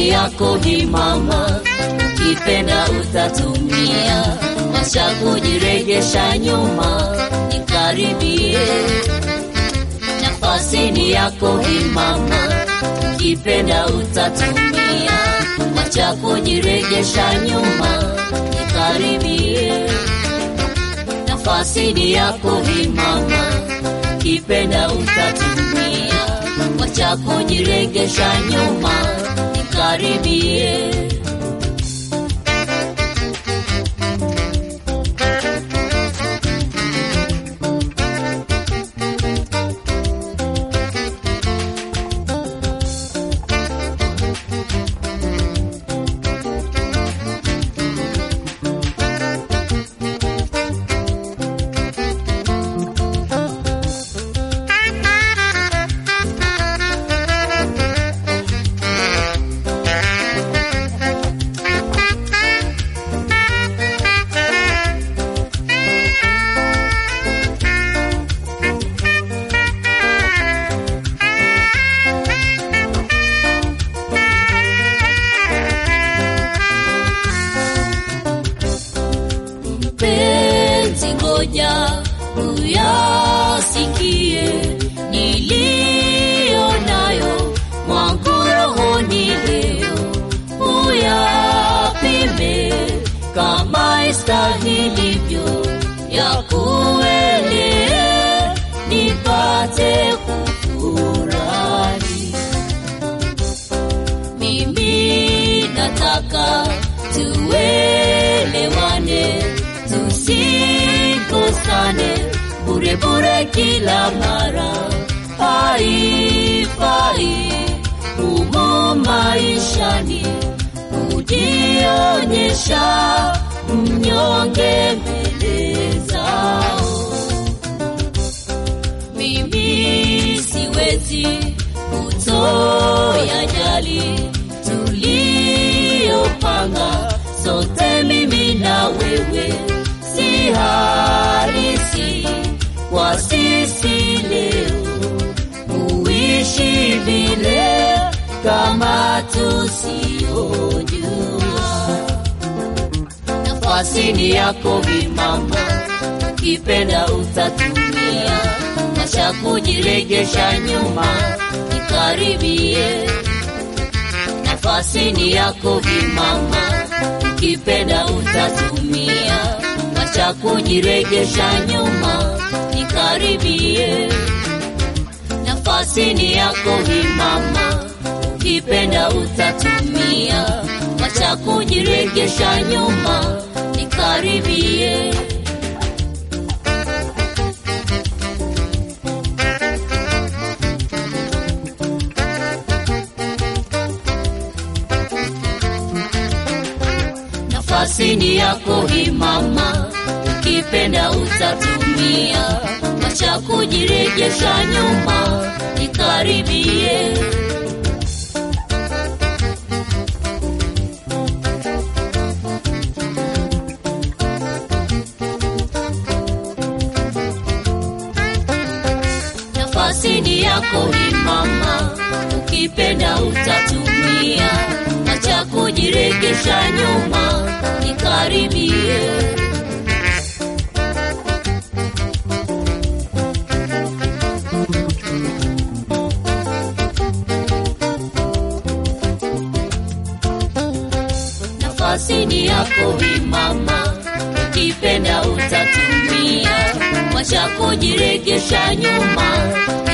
nafasi yako hii mama, ukipenda utatumia, acha kujiregesha nyuma, nikaribie. Nafasi ni yako hii mama, ukipenda utatumia, acha kujiregesha nyuma, nikaribie. Nafasi ni yako hii mama, ukipenda utatumia, acha kujiregesha nyuma, nikaribie. mpenzi, ngoja uyasikie niliyo nayo mwangu rohoni leo, uyapime kama istahilivyo ya kuelea, nipate kufurahi mimi nataka tuelewane, tusikosane bure bure kila mara, haifai humo maishani kujionyesha mnyonge mbele zao mimi siwezi kutoyajali tuliyopanga sote, mimi na wewe, si halisi kwa sisi leo kuishi vile kama tusiojua nafasi ni yako vimama, ukipenda utatumia, acha kujiregesha nyuma, nikaribie. Nafasi ni yako vimama, ukipenda utatumia, acha kujiregesha nyuma, nikaribie. Nafasi ni yako vimama, ukipenda utatumia, acha kujiregesha nyuma, nikaribie. nafasi ni yako hii mama, ukipenda utatumia, acha kujirejesha nyuma, nikaribie. nafasi ni yako hii mama, ukipenda utatumia, acha kujiregesha nyuma, nikaribie. nafasi ni yako hii mama, ukipenda utatumia, wacha kujiregesha nyuma,